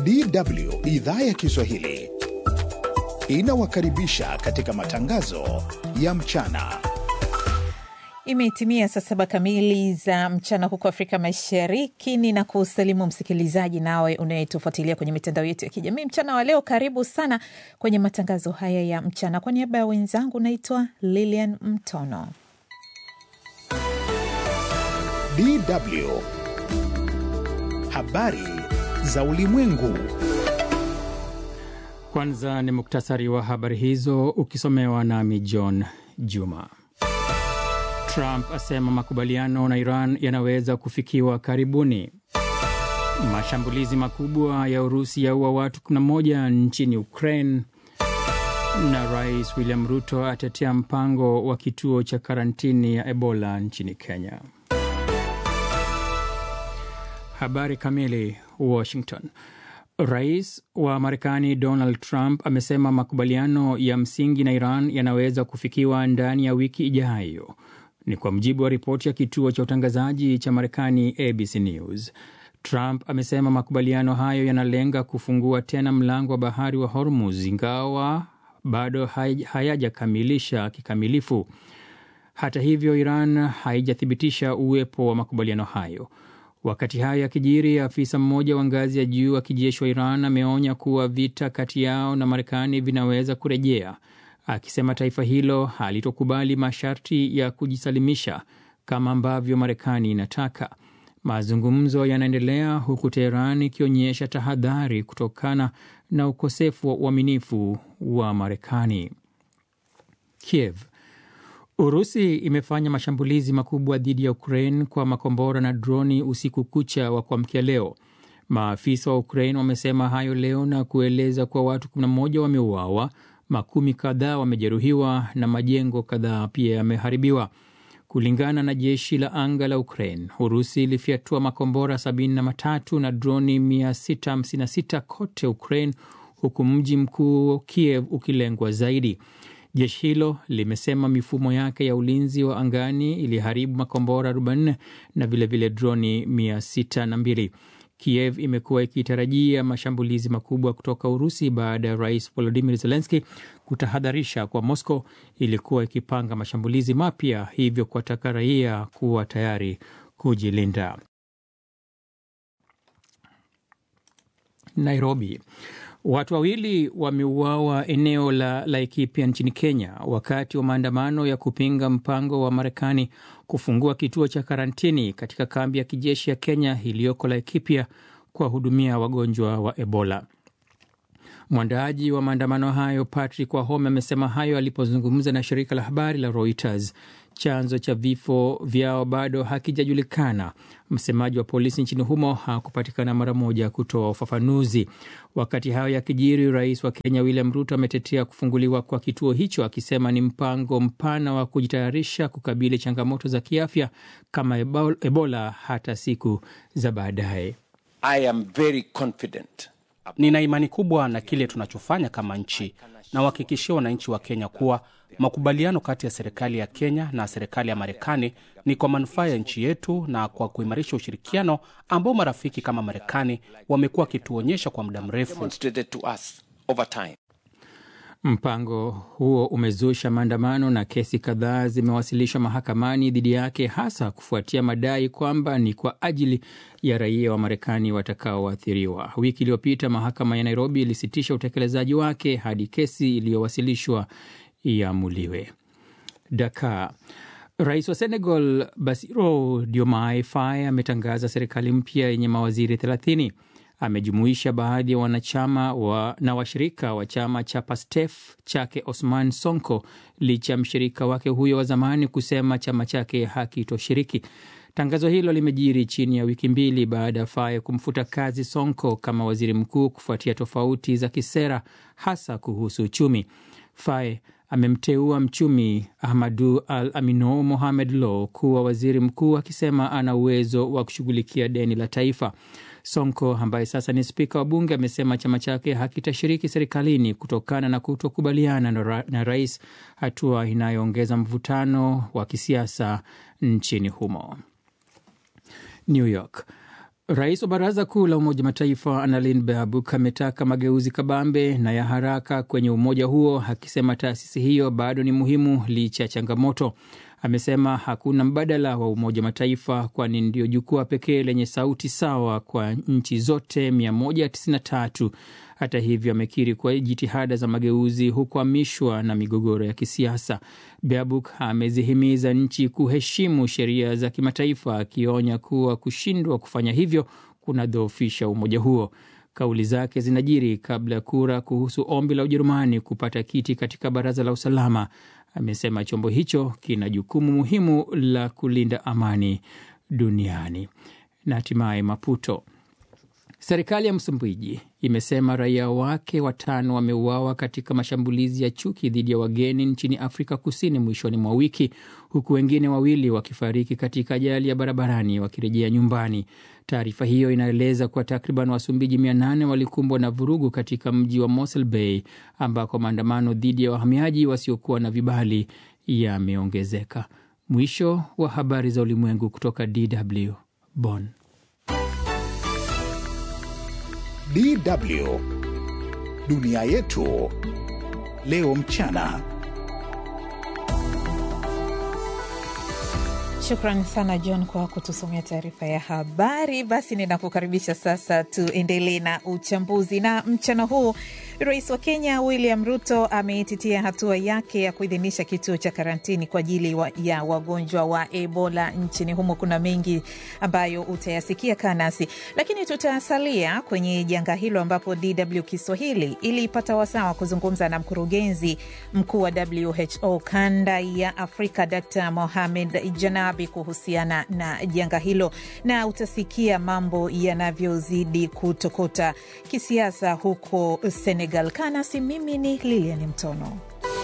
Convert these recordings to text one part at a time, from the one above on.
DW idhaa ya Kiswahili inawakaribisha katika matangazo ya mchana. Imetimia saa saba kamili za mchana huko Afrika Mashariki. Ni na kusalimu msikilizaji nawe unayetufuatilia kwenye mitandao yetu ya kijamii mchana wa leo. Karibu sana kwenye matangazo haya ya mchana. Kwa niaba ya wenzangu, naitwa Lilian Mtono. DW habari za ulimwengu. Kwanza ni muktasari wa habari hizo ukisomewa nami John Juma. Trump asema makubaliano na Iran yanaweza kufikiwa karibuni. Mashambulizi makubwa ya Urusi yaua watu 11 nchini Ukraine, na Rais William Ruto atetea mpango wa kituo cha karantini ya Ebola nchini Kenya. Habari kamili. Washington. Rais wa Marekani Donald Trump amesema makubaliano ya msingi na Iran yanaweza kufikiwa ndani ya wiki ijayo. Ni kwa mujibu wa ripoti ya kituo cha utangazaji cha Marekani ABC News. Trump amesema makubaliano hayo yanalenga kufungua tena mlango wa bahari wa Hormuz, ingawa bado hayajakamilisha kikamilifu. Hata hivyo, Iran haijathibitisha uwepo wa makubaliano hayo. Wakati hayo yakijiri, afisa mmoja wa ngazi ya juu wa kijeshi wa Iran ameonya kuwa vita kati yao na Marekani vinaweza kurejea, akisema taifa hilo halitokubali masharti ya kujisalimisha kama ambavyo Marekani inataka. Mazungumzo yanaendelea huku Teheran ikionyesha tahadhari kutokana na ukosefu wa uaminifu wa Marekani. Kiev Urusi imefanya mashambulizi makubwa dhidi ya Ukraine kwa makombora na droni usiku kucha wa kuamkia leo. Maafisa wa Ukraine wamesema hayo leo na kueleza kuwa watu 11 wameuawa, makumi kadhaa wamejeruhiwa na majengo kadhaa pia yameharibiwa. Kulingana na jeshi la anga la Ukraine, Urusi ilifyatua makombora 73 na droni 656 kote Ukraine, huku mji mkuu Kiev ukilengwa zaidi. Jeshi hilo limesema mifumo yake ya ulinzi wa angani iliharibu makombora 44 na vilevile droni 602. Kiev imekuwa ikitarajia mashambulizi makubwa kutoka Urusi baada ya rais Volodimir Zelenski kutahadharisha kwa Moscow ilikuwa ikipanga mashambulizi mapya, hivyo kuwataka raia kuwa tayari kujilinda. Nairobi. Watu wawili wameuawa eneo la Laikipia nchini Kenya wakati wa maandamano ya kupinga mpango wa Marekani kufungua kituo cha karantini katika kambi ya kijeshi ya Kenya iliyoko Laikipia kuwahudumia wagonjwa wa Ebola. Mwandaaji wa maandamano hayo Patrick Wahome amesema hayo alipozungumza na shirika la habari la Reuters. Chanzo cha vifo vyao bado hakijajulikana. Msemaji wa polisi nchini humo hakupatikana mara moja kutoa ufafanuzi. Wakati hayo yakijiri, rais wa Kenya William Ruto ametetea kufunguliwa kwa kituo hicho, akisema ni mpango mpana wa kujitayarisha kukabili changamoto za kiafya kama Ebola hata siku za baadaye. I am very confident. Nina imani kubwa na kile tunachofanya kama nchi na wahakikishia wananchi wa Kenya kuwa makubaliano kati ya serikali ya Kenya na serikali ya Marekani ni kwa manufaa ya nchi yetu na kwa kuimarisha ushirikiano ambao marafiki kama Marekani wamekuwa wakituonyesha kwa muda mrefu. Mpango huo umezusha maandamano na kesi kadhaa zimewasilishwa mahakamani dhidi yake, hasa kufuatia madai kwamba ni kwa ajili ya raia wa Marekani watakaoathiriwa. Wiki iliyopita mahakama ya Nairobi ilisitisha utekelezaji wake hadi kesi iliyowasilishwa iamuliwe. Dakar. Rais wa Senegal Bassirou Diomaye Faye ametangaza serikali mpya yenye mawaziri 30. Amejumuisha baadhi ya wanachama wa, na washirika wa chama cha Pastef chake Osman Sonko, licha ya mshirika wake huyo wa zamani kusema chama chake hakitoshiriki. Tangazo hilo limejiri chini ya wiki mbili baada ya Faye kumfuta kazi Sonko kama waziri mkuu kufuatia tofauti za kisera hasa kuhusu uchumi. Faye amemteua mchumi Ahmadu Al Amino Mohamed Lo kuwa waziri mkuu akisema ana uwezo wa kushughulikia deni la taifa. Sonko ambaye sasa ni spika wa bunge amesema chama chake hakitashiriki serikalini kutokana na kutokubaliana na, ra na rais, hatua inayoongeza mvutano wa kisiasa nchini humo. New York. Rais wa Baraza Kuu la Umoja Mataifa Annalene Baerbock ametaka mageuzi kabambe na ya haraka kwenye umoja huo, akisema taasisi hiyo bado ni muhimu licha ya changamoto. Amesema hakuna mbadala wa Umoja Mataifa, kwani ndio jukwaa pekee lenye sauti sawa kwa nchi zote 193. Hata hivyo, amekiri kuwa jitihada za mageuzi hukwamishwa na migogoro ya kisiasa. Baerbock amezihimiza nchi kuheshimu sheria za kimataifa, akionya kuwa kushindwa kufanya hivyo kunadhoofisha umoja huo. Kauli zake zinajiri kabla ya kura kuhusu ombi la Ujerumani kupata kiti katika Baraza la Usalama. Amesema chombo hicho kina jukumu muhimu la kulinda amani duniani. Na hatimaye Maputo, serikali ya Msumbiji imesema raia wake watano wameuawa katika mashambulizi ya chuki dhidi ya wageni nchini Afrika Kusini mwishoni mwa wiki, huku wengine wawili wakifariki katika ajali ya barabarani wakirejea nyumbani. Taarifa hiyo inaeleza kuwa takriban Wasumbiji 800 walikumbwa na vurugu katika mji wa Mossel Bay ambako maandamano dhidi ya wahamiaji wasiokuwa na vibali yameongezeka. Mwisho wa habari za ulimwengu kutoka DW Bonn. DW dunia yetu leo mchana. Shukran sana John kwa kutusomea taarifa ya habari. Basi ninakukaribisha sasa, tuendelee na uchambuzi. Na mchana huu rais wa Kenya William Ruto ameititia hatua yake ya kuidhinisha kituo cha karantini kwa ajili wa, ya wagonjwa wa Ebola nchini humo. Kuna mengi ambayo utayasikia kaa nasi, lakini tutasalia kwenye janga hilo ambapo DW Kiswahili ilipata wasaa wa kuzungumza na mkurugenzi mkuu wa WHO kanda ya Afrika Dr Mohamed Janab kuhusiana na janga hilo, na utasikia mambo yanavyozidi kutokota kisiasa huko Senegal. Kanasi, mimi ni Lilian Mtono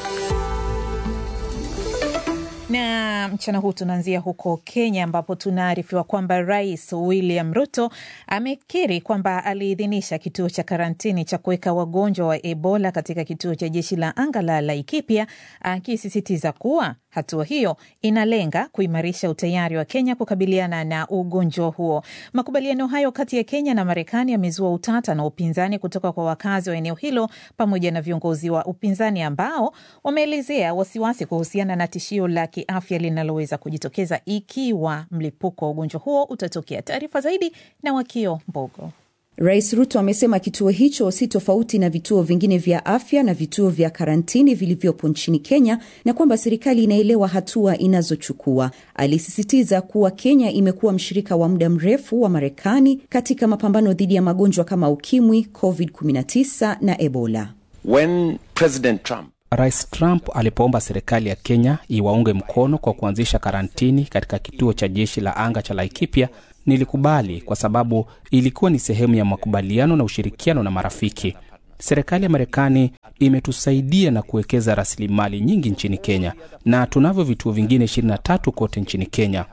na mchana huu tunaanzia huko Kenya ambapo tunaarifiwa kwamba Rais William Ruto amekiri kwamba aliidhinisha kituo cha karantini cha kuweka wagonjwa wa Ebola katika kituo cha jeshi la anga la Laikipia, akisisitiza kuwa hatua hiyo inalenga kuimarisha utayari wa Kenya kukabiliana na ugonjwa huo. Makubaliano hayo kati ya Kenya na Marekani yamezua utata na upinzani kutoka kwa wakazi wa eneo hilo pamoja na viongozi wa upinzani ambao wameelezea wasiwasi kuhusiana na tishio la kiafya linaloweza kujitokeza ikiwa mlipuko wa ugonjwa huo utatokea. Taarifa zaidi na Wakio Mbogo. Rais Ruto amesema kituo hicho si tofauti na vituo vingine vya afya na vituo vya karantini vilivyopo nchini Kenya na kwamba serikali inaelewa hatua inazochukua. Alisisitiza kuwa Kenya imekuwa mshirika wa muda mrefu wa Marekani katika mapambano dhidi ya magonjwa kama ukimwi, COVID-19 na Ebola. When President Trump Rais Trump alipoomba serikali ya Kenya iwaunge mkono kwa kuanzisha karantini katika kituo cha jeshi la anga cha Laikipia, nilikubali kwa sababu ilikuwa ni sehemu ya makubaliano na ushirikiano na marafiki. Serikali ya Marekani imetusaidia na kuwekeza rasilimali nyingi nchini Kenya, na tunavyo vituo vingine 23 kote nchini Kenya.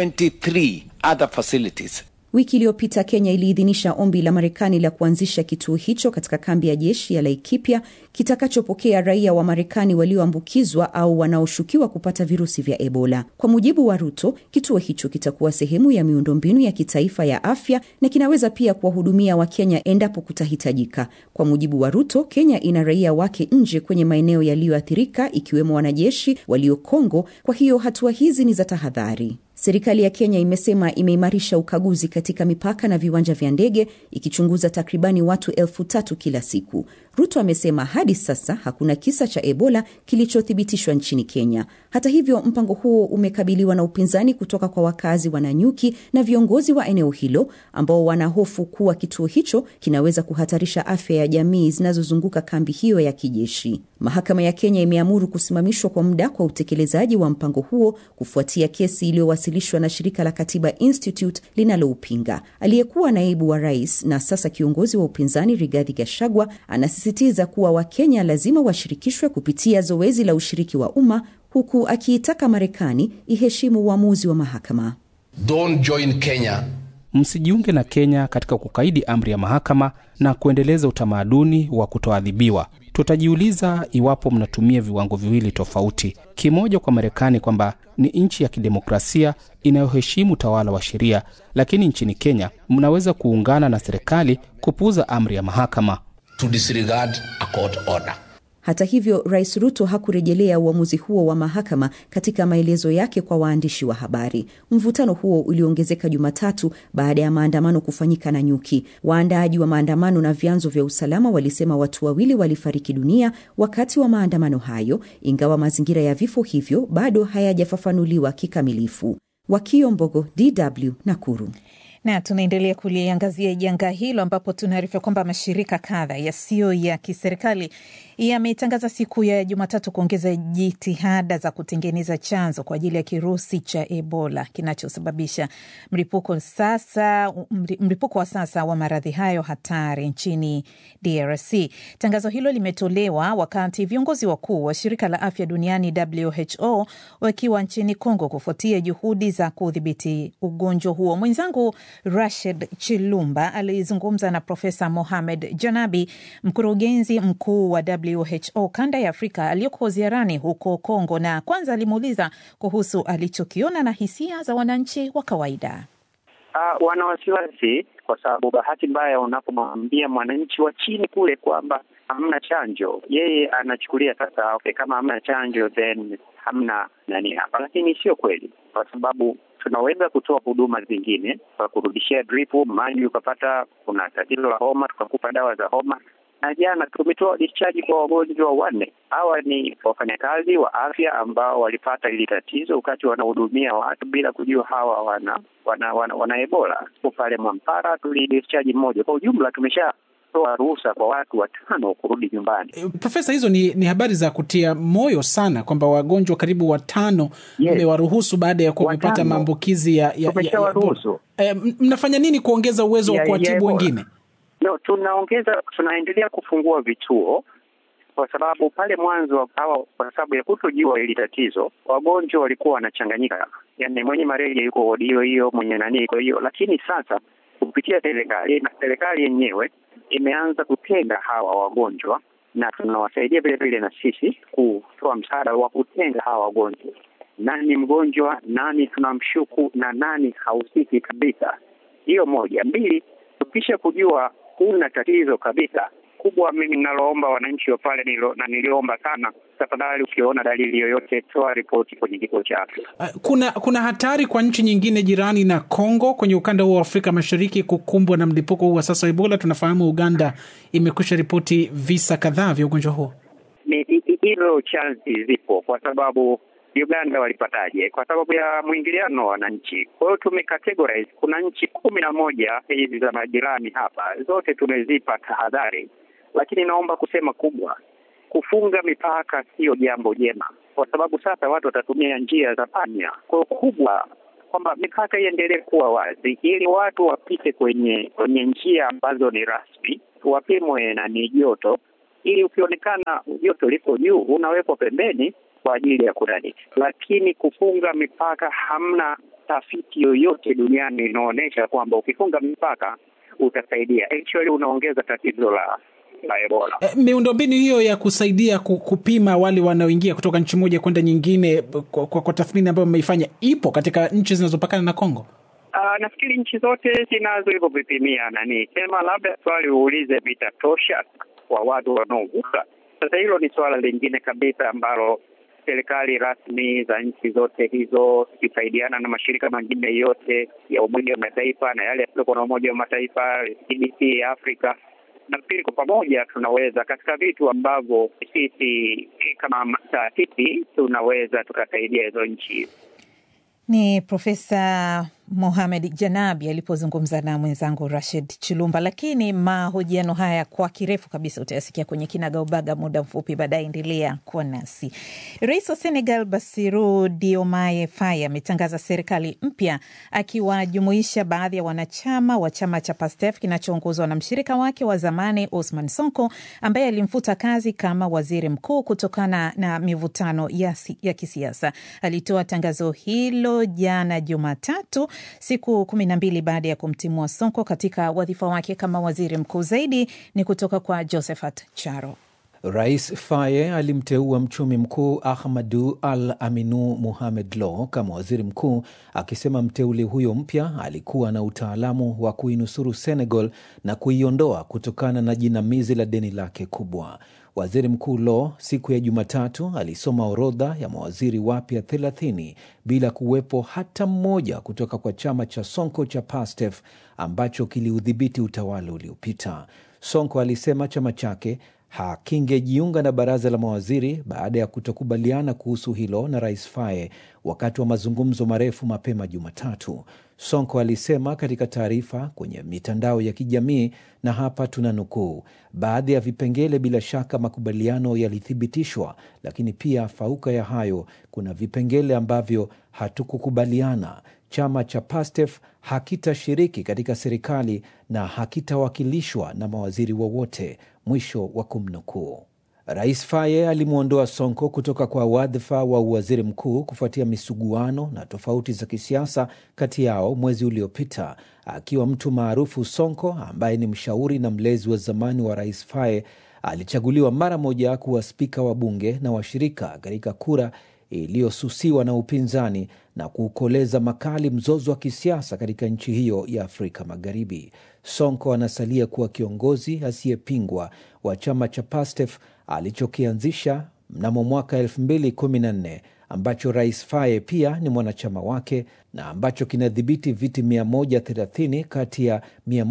23 other facilities Wiki iliyopita Kenya iliidhinisha ombi la Marekani la kuanzisha kituo hicho katika kambi ya jeshi ya Laikipia kitakachopokea raia wa Marekani walioambukizwa au wanaoshukiwa kupata virusi vya Ebola. Kwa mujibu wa Ruto, kituo hicho kitakuwa sehemu ya miundombinu ya kitaifa ya afya na kinaweza pia kuwahudumia Wakenya endapo kutahitajika. Kwa mujibu wa Ruto, Kenya ina raia wake nje kwenye maeneo yaliyoathirika ikiwemo wanajeshi walio Kongo, kwa hiyo hatua hizi ni za tahadhari. Serikali ya Kenya imesema imeimarisha ukaguzi katika mipaka na viwanja vya ndege ikichunguza takribani watu elfu tatu kila siku. Ruto amesema hadi sasa hakuna kisa cha Ebola kilichothibitishwa nchini Kenya. Hata hivyo, mpango huo umekabiliwa na upinzani kutoka kwa wakazi wa Nanyuki na viongozi wa eneo hilo ambao wanahofu kuwa kituo hicho kinaweza kuhatarisha afya ya jamii zinazozunguka kambi hiyo ya kijeshi. Mahakama ya Kenya imeamuru kusimamishwa kwa muda kwa utekelezaji wa mpango huo kufuatia kesi iliyowasilishwa na shirika la Katiba Institute linaloupinga. Aliyekuwa naibu wa rais na sasa kiongozi wa upinzani Rigathi Gachagua anasisitiza kuwa Wakenya lazima washirikishwe kupitia zoezi la ushiriki wa umma huku akiitaka Marekani iheshimu uamuzi wa mahakama. Don't join Kenya msijiunge na Kenya katika kukaidi amri ya mahakama na kuendeleza utamaduni wa kutoadhibiwa. Tutajiuliza iwapo mnatumia viwango viwili tofauti, kimoja kwa Marekani kwamba ni nchi ya kidemokrasia inayoheshimu utawala wa sheria, lakini nchini Kenya mnaweza kuungana na serikali kupuuza amri ya mahakama. to disregard a court order. Hata hivyo, Rais Ruto hakurejelea uamuzi huo wa mahakama katika maelezo yake kwa waandishi wa habari. Mvutano huo uliongezeka Jumatatu baada ya maandamano kufanyika na nyuki. Waandaaji wa maandamano na vyanzo vya usalama walisema watu wawili walifariki dunia wakati wa maandamano hayo, ingawa mazingira ya vifo hivyo bado hayajafafanuliwa kikamilifu. Wakio Mbogo, DW, Nakuru. na tunaendelea kuliangazia janga hilo ambapo tunaarifa kwamba mashirika kadha yasiyo ya kiserikali yametangaza siku ya Jumatatu kuongeza jitihada za kutengeneza chanzo kwa ajili ya kirusi cha Ebola kinachosababisha mlipuko sasa mlipuko wa sasa wa maradhi hayo hatari nchini DRC. Tangazo hilo limetolewa wakati viongozi wakuu wa shirika la afya duniani WHO wakiwa nchini Kongo kufuatia juhudi za kudhibiti ugonjwa huo. Mwenzangu Rashid Chilumba alizungumza na Profesa Mohamed Janabi, mkurugenzi mkuu wa WHO kanda ya Afrika aliyoko ziarani huko Kongo, na kwanza alimuuliza kuhusu alichokiona na hisia za wananchi wa kawaida. Uh, wana wasiwasi kwa sababu bahati mbaya, unapomwambia mwananchi wa chini kule kwamba hamna chanjo, yeye anachukulia sasa, okay, kama hamna chanjo then hamna nani hapa, lakini sio kweli, kwa sababu tunaweza kutoa huduma zingine kwa kurudishia drip maji, ukapata kuna tatizo la homa, tukakupa dawa za homa na jana tumetoa discharge kwa wagonjwa wanne. Hawa ni wafanyakazi wa afya ambao walipata hili tatizo wakati wanahudumia watu bila kujua hawa wana wana, wana, wana Ebola. Pale Mwampara tulidischarge mmoja. Kwa ujumla tumeshatoa ruhusa kwa watu watano kurudi nyumbani. E, Profesa, hizo ni, ni habari za kutia moyo sana kwamba wagonjwa karibu watano mmewaruhusu yes, baada ya kuwa wamepata maambukizi ya, ya, tumeshawaruhusu. E, mnafanya nini kuongeza uwezo wa kuwatibu wengine? No, tunaongeza tunaendelea kufungua vituo kwa sababu pale mwanzo hawa, kwa sababu ya kutojua hili tatizo, wagonjwa walikuwa wanachanganyika, yaani mwenye malaria yuko wodi hiyo hiyo, mwenye nani iko hiyo. Lakini sasa kupitia serikali na serikali yenyewe imeanza kutenga hawa wagonjwa, na tunawasaidia vile vile na sisi kutoa msaada wa kutenga hawa wagonjwa, nani mgonjwa, nani tunamshuku na nani hahusiki kabisa. Hiyo moja. Mbili, tukisha kujua kuna tatizo kabisa kubwa, mimi ninaloomba wananchi wa pale nilo, na niliomba sana, tafadhali, ukiona dalili yoyote toa ripoti kwenye kituo cha afya. Uh, kuna kuna hatari kwa nchi nyingine jirani na Kongo kwenye ukanda huo wa Afrika Mashariki kukumbwa na mlipuko huu wa sasa wa Ebola. Tunafahamu Uganda imekwisha ripoti visa kadhaa vya ugonjwa huo. Ni hilo chansi zipo, kwa sababu Uganda walipataje? Kwa sababu ya mwingiliano wa wananchi. Kwa hiyo tumecategorize, kuna nchi kumi na moja hizi za majirani hapa, zote tumezipa tahadhari, lakini naomba kusema kubwa, kufunga mipaka sio jambo jema, kwa sababu sasa watu watatumia njia za panya. Kwa hiyo kubwa kwamba mipaka iendelee kuwa wazi, ili watu wapite kwenye kwenye njia ambazo ni rasmi, wapimwe na ni joto, ili ukionekana joto liko juu unawekwa pembeni kwa ajili ya kunani, lakini kufunga mipaka, hamna tafiti yoyote duniani inaonyesha kwamba ukifunga mipaka utasaidia. Actually unaongeza tatizo la la Ebola. E, miundombinu hiyo ya kusaidia kupima wale wanaoingia kutoka nchi moja kwenda nyingine kwa, kwa, kwa tathmini ambayo mmeifanya ipo katika nchi zinazopakana na Kongo? Uh, nafikiri nchi zote zinazo hivyo vipimia nani, sema labda swali uulize vitatosha kwa watu wanaovuka. Sasa hilo ni suala lingine kabisa ambalo serikali rasmi za nchi zote hizo zikisaidiana na mashirika mengine yote ya Umoja wa Mataifa na yale yasiyokuwa na Umoja wa Mataifa, CDC ya Afrika, nafikiri kwa pamoja tunaweza katika vitu ambavyo sisi kama taasisi tunaweza tukasaidia hizo nchi. Ni Profesa Mohamed Janabi alipozungumza na mwenzangu Rashid Chilumba. Lakini mahojiano haya kwa kirefu kabisa utayasikia kwenye kinagaubaga muda mfupi baadaye. Endelea kuwa nasi. Rais wa Senegal Bassirou Diomaye Faye ametangaza serikali mpya akiwajumuisha baadhi ya wanachama wa chama cha PASTEF kinachoongozwa na mshirika wake wa zamani Osman Sonko ambaye alimfuta kazi kama waziri mkuu kutokana na mivutano ya, ya kisiasa. Alitoa tangazo hilo jana Jumatatu siku kumi na mbili baada ya kumtimua Sonko katika wadhifa wake kama waziri mkuu. Zaidi ni kutoka kwa Josephat Charo. Rais Faye alimteua mchumi mkuu Ahmadu Al Aminu Muhamed Lo kama waziri mkuu, akisema mteule huyo mpya alikuwa na utaalamu wa kuinusuru Senegal na kuiondoa kutokana na jinamizi la deni lake kubwa. Waziri Mkuu Lo siku ya Jumatatu alisoma orodha ya mawaziri wapya 30 bila kuwepo hata mmoja kutoka kwa chama cha Sonko cha Pastef ambacho kiliudhibiti utawala uliopita. Sonko alisema chama chake hakingejiunga na baraza la mawaziri baada ya kutokubaliana kuhusu hilo na rais Faye wakati wa mazungumzo marefu mapema Jumatatu. Sonko alisema katika taarifa kwenye mitandao ya kijamii, na hapa tuna nukuu: baadhi ya vipengele bila shaka makubaliano yalithibitishwa, lakini pia fauka ya hayo, kuna vipengele ambavyo hatukukubaliana. Chama cha Pastef hakitashiriki katika serikali na hakitawakilishwa na mawaziri wowote, mwisho wa kumnukuu. Rais Faye alimwondoa Sonko kutoka kwa wadhifa wa uwaziri mkuu kufuatia misuguano na tofauti za kisiasa kati yao mwezi uliopita. Akiwa mtu maarufu, Sonko ambaye ni mshauri na mlezi wa zamani wa rais Faye alichaguliwa mara moja kuwa spika wa bunge na washirika katika kura iliyosusiwa na upinzani na kuukoleza makali mzozo wa kisiasa katika nchi hiyo ya Afrika Magharibi. Sonko anasalia kuwa kiongozi asiyepingwa wa chama cha Pastef alichokianzisha mnamo mwaka 2014 ambacho rais Faye pia ni mwanachama wake na ambacho kinadhibiti viti 130 kati ya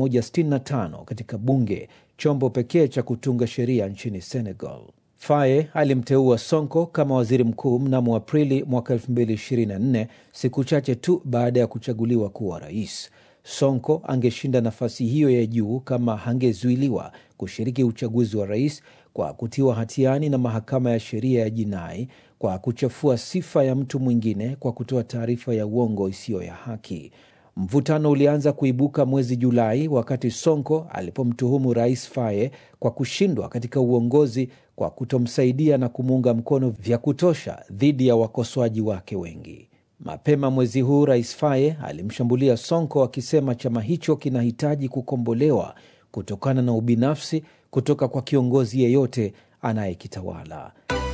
165 katika bunge, chombo pekee cha kutunga sheria nchini Senegal. Faye alimteua Sonko kama waziri mkuu mnamo Aprili mwaka 2024, siku chache tu baada ya kuchaguliwa kuwa rais. Sonko angeshinda nafasi hiyo ya juu kama hangezuiliwa kushiriki uchaguzi wa rais kwa kutiwa hatiani na mahakama ya sheria ya jinai kwa kuchafua sifa ya mtu mwingine kwa kutoa taarifa ya uongo isiyo ya haki. Mvutano ulianza kuibuka mwezi Julai wakati Sonko alipomtuhumu rais Faye kwa kushindwa katika uongozi kwa kutomsaidia na kumuunga mkono vya kutosha dhidi ya wakosoaji wake wengi. Mapema mwezi huu rais Faye alimshambulia Sonko akisema chama hicho kinahitaji kukombolewa kutokana na ubinafsi kutoka kwa kiongozi yeyote anayekitawala.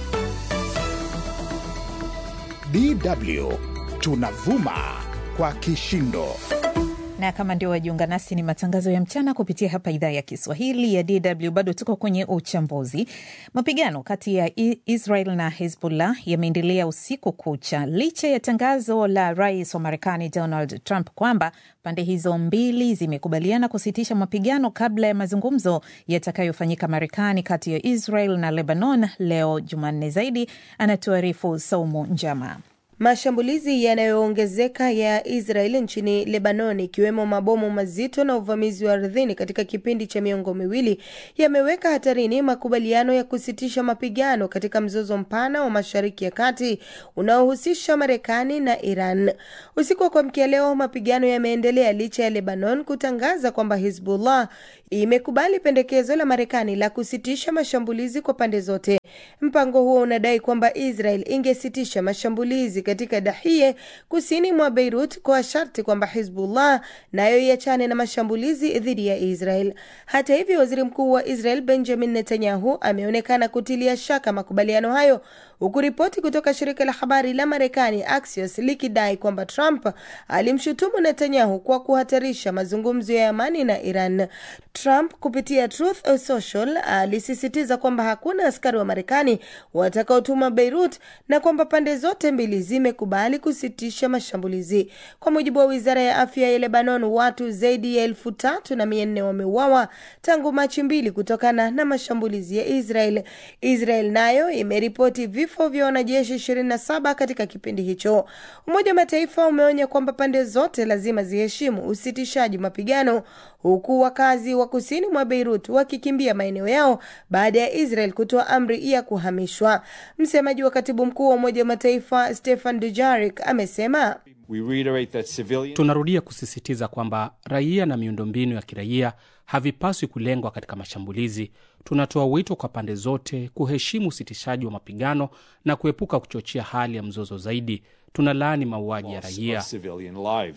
DW tunavuma kwa kishindo na kama ndio wajiunga nasi, ni matangazo ya mchana kupitia hapa idhaa ya Kiswahili ya DW. Bado tuko kwenye uchambuzi. Mapigano kati ya Israel na Hezbollah yameendelea usiku kucha licha ya tangazo la rais wa Marekani Donald Trump kwamba pande hizo mbili zimekubaliana kusitisha mapigano kabla ya mazungumzo yatakayofanyika Marekani kati ya Israel na Lebanon leo Jumanne. Zaidi anatuarifu Saumu Njama. Mashambulizi yanayoongezeka ya Israel nchini Lebanon, ikiwemo mabomu mazito na uvamizi wa ardhini katika kipindi cha miongo miwili, yameweka hatarini makubaliano ya kusitisha mapigano katika mzozo mpana wa Mashariki ya Kati unaohusisha Marekani na Iran. Usiku wa kuamkia leo, mapigano yameendelea licha ya Lebanon kutangaza kwamba Hizbullah imekubali pendekezo la Marekani la kusitisha mashambulizi kwa pande zote. Mpango huo unadai kwamba Israel ingesitisha mashambulizi katika Dahiye kusini mwa Beirut kwa sharti kwamba Hizbullah nayo iachane na mashambulizi dhidi ya Israel. Hata hivyo, waziri mkuu wa Israel Benjamin Netanyahu ameonekana kutilia shaka makubaliano hayo, huku ripoti kutoka shirika la habari la Marekani Axios likidai kwamba Trump alimshutumu Netanyahu kwa kuhatarisha mazungumzo ya amani na Iran. Trump kupitia Truth Social alisisitiza kwamba hakuna askari wa Marekani watakaotuma Beirut na kwamba pande zote mbili zimekubali kusitisha mashambulizi. Kwa mujibu wa wizara ya afya ya Lebanon, watu zaidi ya elfu tatu na mia nne wameuawa tangu Machi mbili kutokana na mashambulizi ya Israel. Israel nayo imeripoti vifo vya wanajeshi 27 katika kipindi hicho. Umoja wa Mataifa umeonya kwamba pande zote lazima ziheshimu usitishaji mapigano, huku wakazi wa kusini mwa Beirut wakikimbia maeneo yao baada ya Israel kutoa amri ya kuhamishwa. Msemaji wa katibu mkuu wa Umoja wa Mataifa Stefan Dujarric amesema civilian... tunarudia kusisitiza kwamba raia na miundombinu ya kiraia havipaswi kulengwa katika mashambulizi. Tunatoa wito kwa pande zote kuheshimu usitishaji wa mapigano na kuepuka kuchochea hali ya mzozo zaidi. Tunalaani mauaji ya raia.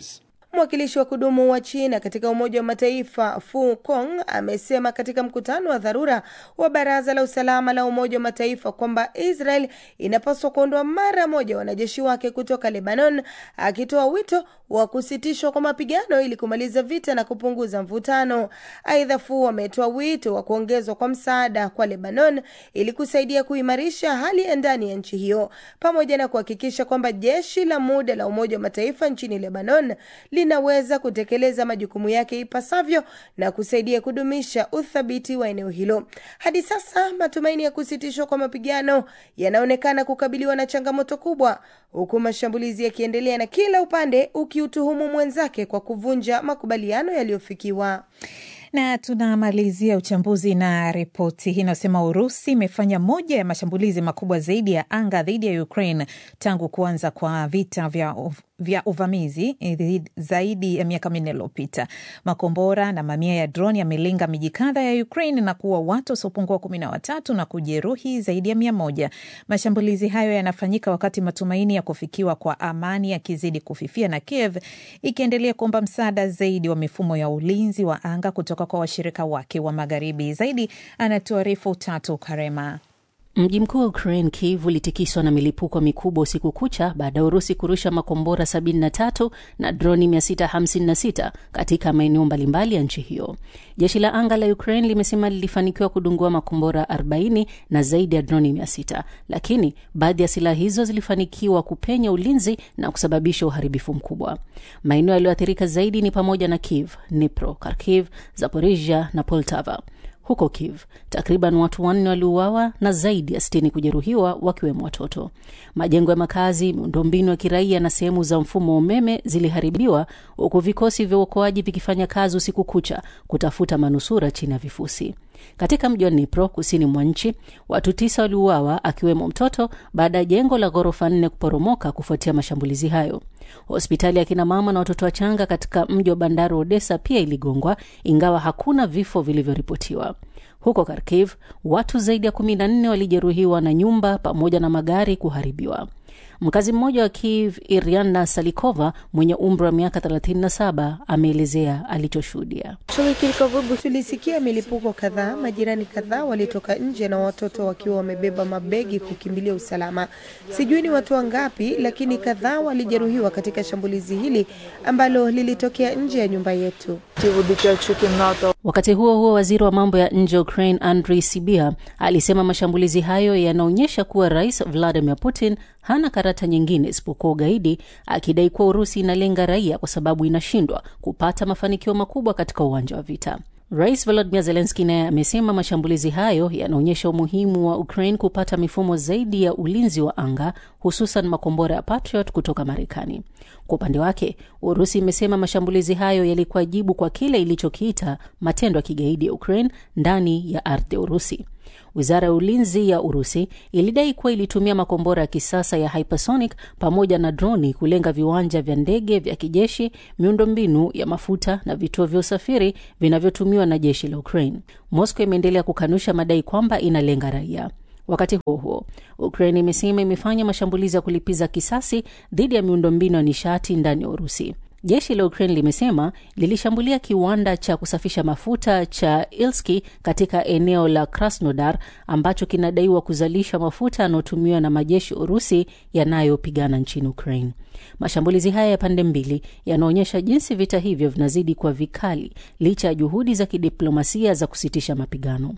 Mwakilishi wa kudumu wa China katika Umoja wa Mataifa Fu Kong amesema katika mkutano wa dharura wa Baraza la Usalama la Umoja wa Mataifa kwamba Israel inapaswa kuondoa mara moja wanajeshi wake kutoka Lebanon, akitoa wito wa kusitishwa kwa mapigano ili kumaliza vita na kupunguza mvutano. Aidha, Fu ametoa wito wa kuongezwa kwa msaada kwa Lebanon ili kusaidia kuimarisha hali ya ndani ya nchi hiyo pamoja na kuhakikisha kwamba jeshi la muda la Umoja wa Mataifa nchini Lebanon linaweza kutekeleza majukumu yake ipasavyo na kusaidia kudumisha uthabiti wa eneo hilo. Hadi sasa matumaini ya kusitishwa kwa mapigano yanaonekana kukabiliwa na changamoto kubwa, huku mashambulizi yakiendelea na kila upande ukiutuhumu mwenzake kwa kuvunja makubaliano yaliyofikiwa. Na tunamalizia uchambuzi na ripoti hii inayosema Urusi imefanya moja ya mashambulizi makubwa zaidi ya anga dhidi ya Ukraine tangu kuanza kwa vita vya vya uvamizi zaidi ya miaka minne iliyopita. Makombora na mamia ya droni yamelenga miji kadha ya Ukraine na kuua watu wasiopungua kumi na watatu na kujeruhi zaidi ya mia moja. Mashambulizi hayo yanafanyika wakati matumaini ya kufikiwa kwa amani yakizidi kufifia na Kiev ikiendelea kuomba msaada zaidi wa mifumo ya ulinzi wa anga kutoka kwa washirika wake wa magharibi. Zaidi anatuarifu Tatu Karema. Mji mkuu wa Ukraine, Kiev, ulitikiswa na milipuko mikubwa usiku kucha baada ya Urusi kurusha makombora 73 na droni 656 katika maeneo mbalimbali ya nchi hiyo. Jeshi la anga la Ukraine limesema lilifanikiwa kudungua makombora 40 na zaidi ya droni 600, lakini baadhi ya silaha hizo zilifanikiwa kupenya ulinzi na kusababisha uharibifu mkubwa. Maeneo yaliyoathirika zaidi ni pamoja na Kiev, Dnipro, Kharkiv, Zaporizhia na Poltava. Huko Kiev takriban watu wanne waliuawa na zaidi ya sitini kujeruhiwa wakiwemo watoto. Majengo ya makazi, miundombinu ya kiraia na sehemu za mfumo wa umeme ziliharibiwa, huku vikosi vya uokoaji vikifanya kazi usiku kucha kutafuta manusura chini ya vifusi. Katika mji wa Dnipro kusini mwa nchi, watu tisa waliuawa akiwemo mtoto baada ya jengo la ghorofa nne kuporomoka kufuatia mashambulizi hayo. Hospitali ya kinamama na watoto wachanga katika mji wa bandari wa Odessa pia iligongwa, ingawa hakuna vifo vilivyoripotiwa. Huko Kharkiv, watu zaidi ya kumi na nne walijeruhiwa na nyumba pamoja na magari kuharibiwa. Mkazi mmoja wa Kiev, Iriana Salikova, mwenye umri wa miaka 37, ameelezea alichoshuhudia. Tulisikia milipuko kadhaa, majirani kadhaa walitoka nje na watoto wakiwa wamebeba mabegi kukimbilia usalama. Sijui ni watu wangapi, lakini kadhaa walijeruhiwa katika shambulizi hili ambalo lilitokea nje ya nyumba yetu. Wakati huo huo, waziri wa mambo ya nje wa Ukraine Andriy Sybiha alisema mashambulizi hayo yanaonyesha kuwa Rais Vladimir Putin hana karata nyingine isipokuwa ugaidi, akidai kuwa Urusi inalenga raia kwa sababu inashindwa kupata mafanikio makubwa katika uwanja wa vita. Rais Volodymyr Zelensky naye amesema mashambulizi hayo yanaonyesha umuhimu wa Ukraine kupata mifumo zaidi ya ulinzi wa anga, hususan makombora ya Patriot kutoka Marekani. Kwa upande wake, Urusi imesema mashambulizi hayo yalikuwa jibu kwa kile ilichokiita matendo ya kigaidi ya Ukraine ndani ya ardhi ya Urusi. Wizara ya ulinzi ya Urusi ilidai kuwa ilitumia makombora ya kisasa ya hypersonic pamoja na droni kulenga viwanja vya ndege vya kijeshi, miundombinu ya mafuta na vituo vya usafiri vinavyotumiwa na jeshi la Ukraine. Moscow imeendelea kukanusha madai kwamba inalenga raia. Wakati huo huo, Ukraine imesema imefanya mashambulizi ya kulipiza kisasi dhidi ya miundombinu ya nishati ndani ya Urusi. Jeshi la Ukraine limesema lilishambulia kiwanda cha kusafisha mafuta cha Ilski katika eneo la Krasnodar ambacho kinadaiwa kuzalisha mafuta yanayotumiwa na majeshi Urusi yanayopigana nchini Ukraine. Mashambulizi haya ya pande mbili yanaonyesha jinsi vita hivyo vinazidi kuwa vikali licha ya juhudi za kidiplomasia za kusitisha mapigano.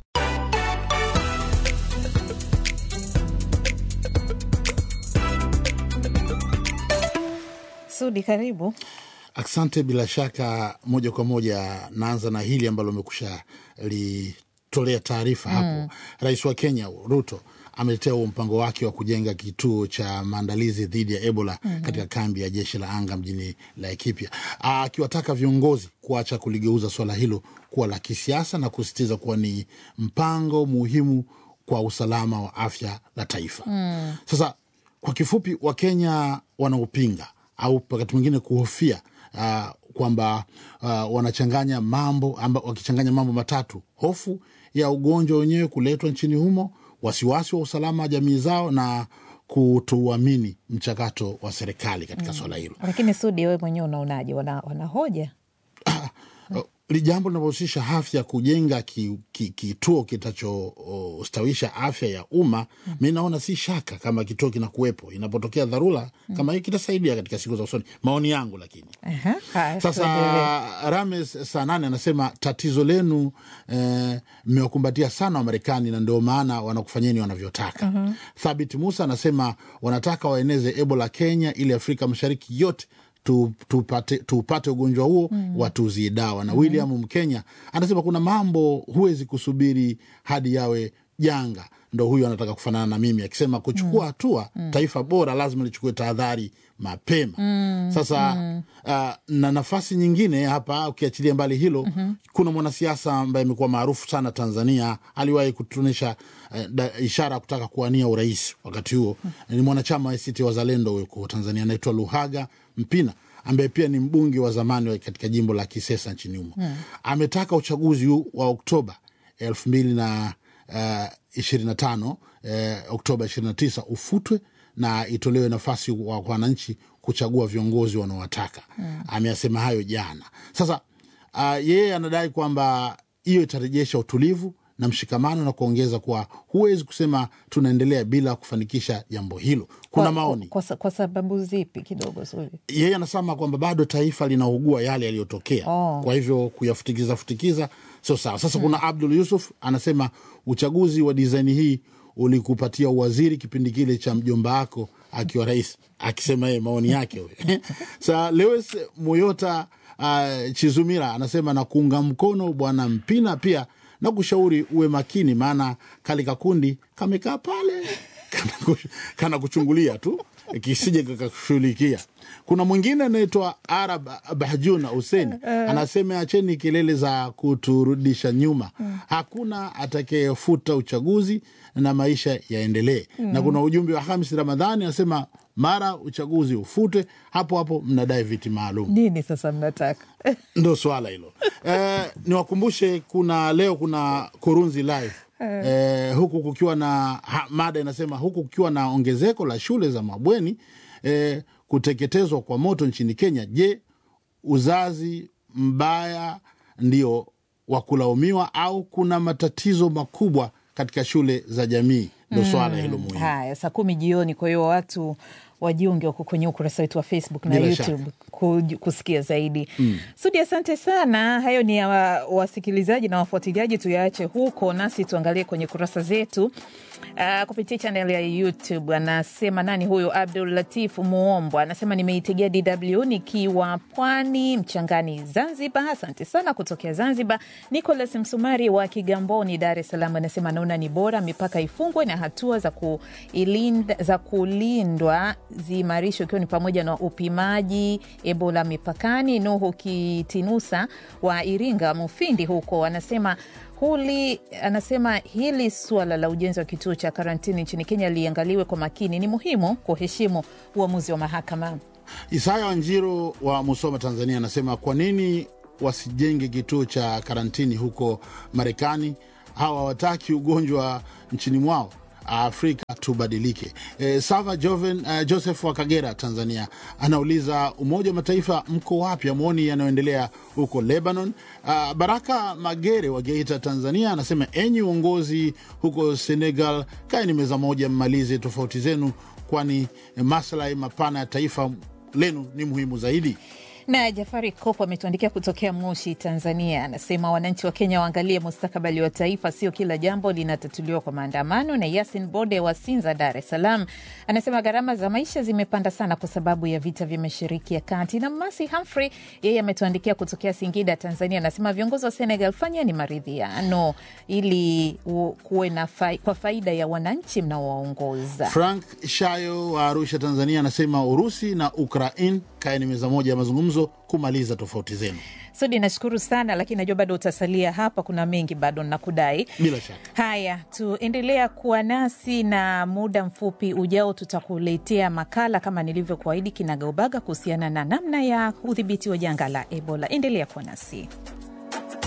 Sudi, karibu. Asante. Bila shaka, moja kwa moja naanza na hili ambalo umekusha litolea taarifa hapo. Mm. Rais wa Kenya Ruto ameletea huo mpango wake wa kujenga kituo cha maandalizi dhidi ya Ebola mm -hmm. katika kambi ya jeshi la anga mjini Laikipia, akiwataka viongozi kuacha kuligeuza swala hilo kuwa la kisiasa na kusisitiza kuwa ni mpango muhimu kwa usalama wa afya la taifa. Mm. Sasa kwa kifupi, Wakenya wanaopinga au wakati mwingine kuhofia uh, kwamba uh, wanachanganya mambo amba, wakichanganya mambo matatu: hofu ya ugonjwa wenyewe kuletwa nchini humo, wasiwasi wa usalama wa jamii zao, na kutuamini mchakato wa serikali katika swala hilo. Lakini Sudi, wewe mwenyewe unaonaje? Wana, wanahoja Li jambo linalohusisha afya, kujenga kituo ki, ki, kitachostawisha afya ya umma mm. Mi naona si shaka kama kituo kinakuwepo, inapotokea dharura mm. kama hii kitasaidia katika siku za usoni, maoni yangu. Lakini Aha, sasa Rames saa nane anasema tatizo lenu mmewakumbatia eh, sana Wamarekani na ndio maana wanakufanyeni wanavyotaka. mm -hmm. Thabit Musa anasema wanataka waeneze Ebola Kenya ili Afrika Mashariki yote tupate tupate ugonjwa huo mm. watuzie dawa na mm. William Mkenya anasema kuna mambo huwezi kusubiri hadi yawe janga. Ndo huyu anataka kufanana na mimi akisema kuchukua hatua mm. taifa bora lazima lichukue tahadhari mapema mm. Sasa mm. Uh, na nafasi nyingine hapa ukiachilia mbali hilo mm -hmm. kuna mwanasiasa ambaye amekuwa maarufu sana Tanzania, aliwahi kutuonyesha uh, ishara ya kutaka kuwania urais wakati huo mm. ni mwanachama wa ACT Wazalendo huko Tanzania, anaitwa Luhaga Mpina ambaye pia ni mbunge wa zamani katika jimbo la Kisesa nchini humo hmm. Ametaka uchaguzi wa Oktoba elfu mbili na ishirini na tano Oktoba ishirini na tisa ufutwe na itolewe nafasi kwa wananchi kuchagua viongozi wanaowataka hmm. Ameyasema hayo jana. Sasa uh, yeye anadai kwamba hiyo itarejesha utulivu na mshikamano na kuongeza kuwa huwezi kusema tunaendelea bila kufanikisha jambo hilo. Kuna kwa, maoni kwa, kwa sababu zipi kidogo Suli? Yeye anasema kwamba bado taifa linaugua yale yaliyotokea, oh. Kwa hivyo kuyafutikiza futikiza sio sawa. Sasa hmm. kuna Abdul Yusuf anasema uchaguzi wa disaini hii ulikupatia uwaziri kipindi kile cha mjomba wako akiwa rais, akisema yeye maoni yake huyo. Sa Lewis Muyota uh, Chizumira anasema na kuunga mkono bwana Mpina pia na kushauri uwe makini, maana kale kakundi kamekaa pale kana kuchungulia tu kisije kakakushughulikia. Kuna mwingine anaitwa Arab Bahjuna Hussein anasema acheni kelele za kuturudisha nyuma, hakuna atakayefuta uchaguzi na maisha yaendelee. Na kuna ujumbe wa Hamis Ramadhani anasema mara uchaguzi ufute, hapo hapo mnadai viti maalum. Nini sasa mnataka? Ndo swala hilo. Eh, niwakumbushe kuna leo kuna Kurunzi live eh, huku kukiwa na ha, mada inasema huku kukiwa na ongezeko la shule za mabweni eh, kuteketezwa kwa moto nchini Kenya. Je, uzazi mbaya ndio wa kulaumiwa au kuna matatizo makubwa katika shule za jamii? Ndo swala hilo muhimu. Haya, saa kumi jioni. Kwa hiyo watu wajiunge wako kwenye ukurasa wetu wa Facebook na Bila YouTube ku- kusikia zaidi. Mm. Sudi, asante sana. Hayo ni ya wa- wasikilizaji na wafuatiliaji, tuyaache huko, nasi tuangalie kwenye kurasa zetu uh, kupitia chanel ya YouTube. Anasema nani huyu? Abdul Latif Muombo anasema nimeitegea DW nikiwa Pwani Mchangani, Zanzibar. Asante sana kutokea Zanzibar. Nicholas Msumari wa Kigamboni, Dar es Salaam anasema anaona ni bora mipaka ifungwe na hatua za, kuilinda, za kulindwa ziimarishwe ikiwa ni pamoja na upimaji Ebola mipakani. Nuhu Kitinusa wa Iringa Mufindi huko anasema huli anasema hili suala la ujenzi wa kituo cha karantini nchini Kenya liangaliwe kwa makini. Ni muhimu kuheshimu uamuzi wa mahakama. Isaya Wanjiro wa Musoma, Tanzania, anasema kwa nini wasijenge kituo cha karantini huko Marekani? Hawa hawataki ugonjwa nchini mwao. Afrika tubadilike. E, Sava Joven, uh, Joseph wa Kagera, Tanzania, anauliza Umoja wa Mataifa mko wapi? Amwoni yanayoendelea huko Lebanon. Uh, Baraka Magere wa Geita, Tanzania, anasema enyi uongozi huko Senegal, kaeni meza moja, mmalize tofauti zenu, kwani maslahi mapana ya taifa lenu ni muhimu zaidi. Na Jafari Kopo ametuandikia kutokea Moshi, Tanzania, anasema wananchi wa Kenya waangalie mustakabali wa taifa, sio kila jambo linatatuliwa kwa maandamano. Na Yasin Bode wa Sinza, Dar es Salaam, anasema gharama za maisha zimepanda sana kwa sababu ya vita vya Mashariki ya Kati. Na Masi Humphrey yeye ametuandikia kutokea Singida, Tanzania, anasema viongozi wa Senegal, fanyeni maridhiano ili u- kuwe na fai, kwa faida ya wananchi mnaowaongoza. Frank Shayo wa Arusha, Tanzania, anasema Urusi na Ukraine, kaeni meza moja ya mazungumzo kumaliza tofauti zenu. Sudi, nashukuru sana, lakini najua bado utasalia hapa, kuna mengi bado nakudai. Bila shaka. Haya, tuendelea kuwa nasi na muda mfupi ujao tutakuletea makala kama nilivyokuahidi kinagaubaga kuhusiana na namna ya udhibiti wa janga la Ebola. Endelea kuwa nasi.